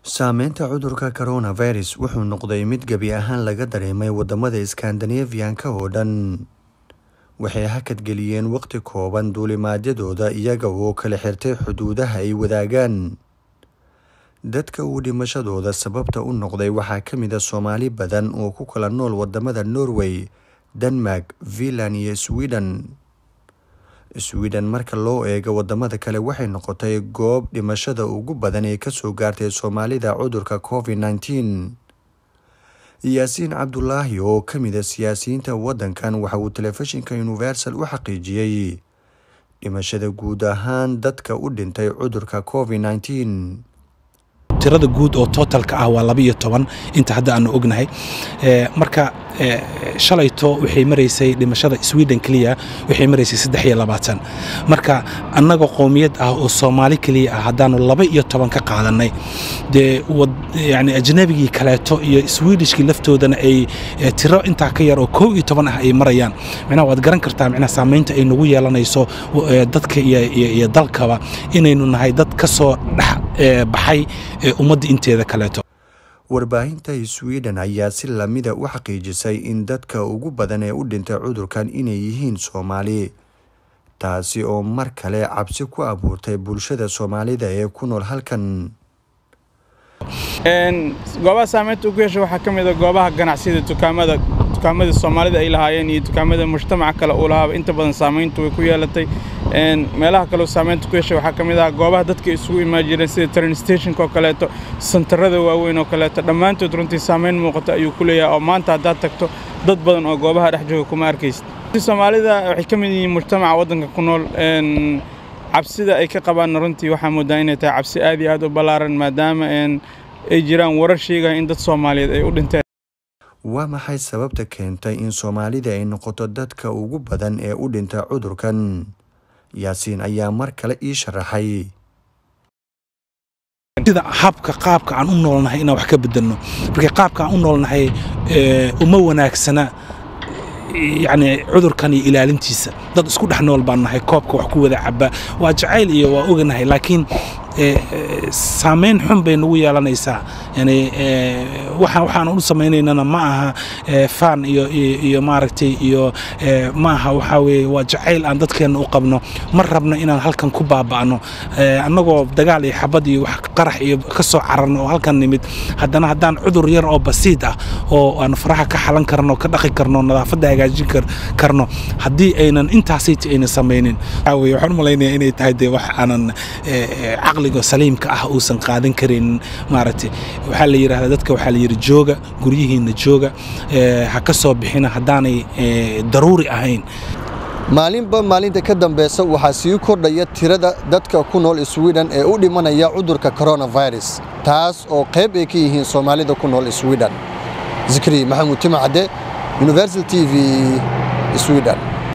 Saameynta cudurka coronavirus wuxuu noqday mid gebi ahaan laga dareemay wadamada Scandinavian-ka oo dhan. Waxay hakad geliyeen waqti kooban duulimaadyadooda iyaga oo kala xirtay xuduudaha ay wadaagaan. Dadka uu dhimashadooda sababta u noqday waxaa ka mid ah Soomaali badan oo ku kala nool wadamada Norway, Denmark, Finland iyo Sweden. Sweden marka loo eego wadamada kale waxay noqotay goob dhimashada ugu badan ee kasoo gaartay Soomaalida cudurka Covid-19. Yaasiin Cabdulaahi oo ka mid ah siyaasiyiinta wadankan waxa uu telefishinka Universal u xaqiijiyay dhimashada guud ahaan dadka u dhintay cudurka Covid-19. tirada guud oo totalka ah waa laba iyo toban inta hadda aanu ognahay marka shalayto waxay maraysay dhimashada sweden keliya waxay maraysay saddex iyo labaatan marka annaga qowmiyad ah oo soomaali keliya ah haddaanu laba iyo toban ka qaadanay dee yani ajnabigii kaleeto iyo swedishkii laftoodana ay tiro intaa ka yar oo kow iyo toban ah ay marayaan micnaha waad garan kartaa micnaha saamaynta ay nagu yeelanayso dadka iyo dalkaba inaynu nahay dad ka soo dhex baxay ummadda inteeda kaleeto warbaahinta sweden ayaa si lamida u xaqiijisay in dadka ugu badan ee u dhintay cudurkan inay yihiin soomaali taasi oo mar kale cabsi ku abuurtay bulshada soomaalida ee ku nool halkan goobaha saameynta ugu yeesha waxaa ka mid a goobaha ganacsiyada dukaamada dukaamada soomaalida ay lahaayeen iyo dukaamada mujtamaca kale uu lahaaba inta badan saameyntu way ku yeelatay meelaha kaleo saameynta ku yeesha waxaa ka mid ah goobaha dadka isugu imaan jireen sida train stationka oo kaleeto santarada waaweyn oo kaleeto dhammaantood runtii saameyn muuqata ayuu ku leeyahay oo maanta haddaad tagto dad badan oo goobaha dhex jooga kuma arkaysid soomaalida waxay ka mid yihiin mujtamaca waddanka ku nool cabsida ay ka qabaanna runtii waxaa moodaa inay tahay cabsi aad iyo aad u ballaaran maadaama ay jiraan warar sheegaya in dad soomaaliyeed ay u dhinteen waa maxay sababta keentay in soomaalida ay noqoto dadka ugu badan ee u dhinta cudurkan yaasiin ayaa mar kale ii sharaxay sida habka qaabka aan u noolnahay inaan wax ka bedelno marka qaabka aan u noolnahay uma wanaagsana yacni cudurkan iyo ilaalintiisa dad isku dhex nool baan nahay koobka wax ku wada caba waa jacayl iyo waa oganahay laakiin saamayn xun bay nagu yeelanaysaa yani waxaan u samaynaynana ma aha faan iyo iyo maaragtay iyo ma aha waxaa weeye waa jacayl aan dadkeenna u qabno ma rabno inaan halkan ku baaba'no annagoo dagaal iyo xabad iyo wax qarax iyo ka soo cararno oo halkan nimid haddana haddaan cudur yar oo basiid ah oo aan faraha ka xalan karno ka dhaqi karno nadaafadda hagaajin karno haddii aynan intaasayta aynan samaynin waxaan u malaynayaa inay tahay dee wax aanan caqliga saliimka ah uusan qaadan karin maaragtay waxaa la yidhahdaa dadka waxaa la yidhi jooga guryihiinna jooga ha ka soo bixina haddaanay daruuri ahayn maalinba maalinta ka dambeysa waxaa sii kordhaya tirada dadka ku nool sweden ee u dhimanaya cudurka coronavirus taas oo qayb ay ka yihiin soomaalida ku nool sweden zikri maxamuud timacadde universal t v sweden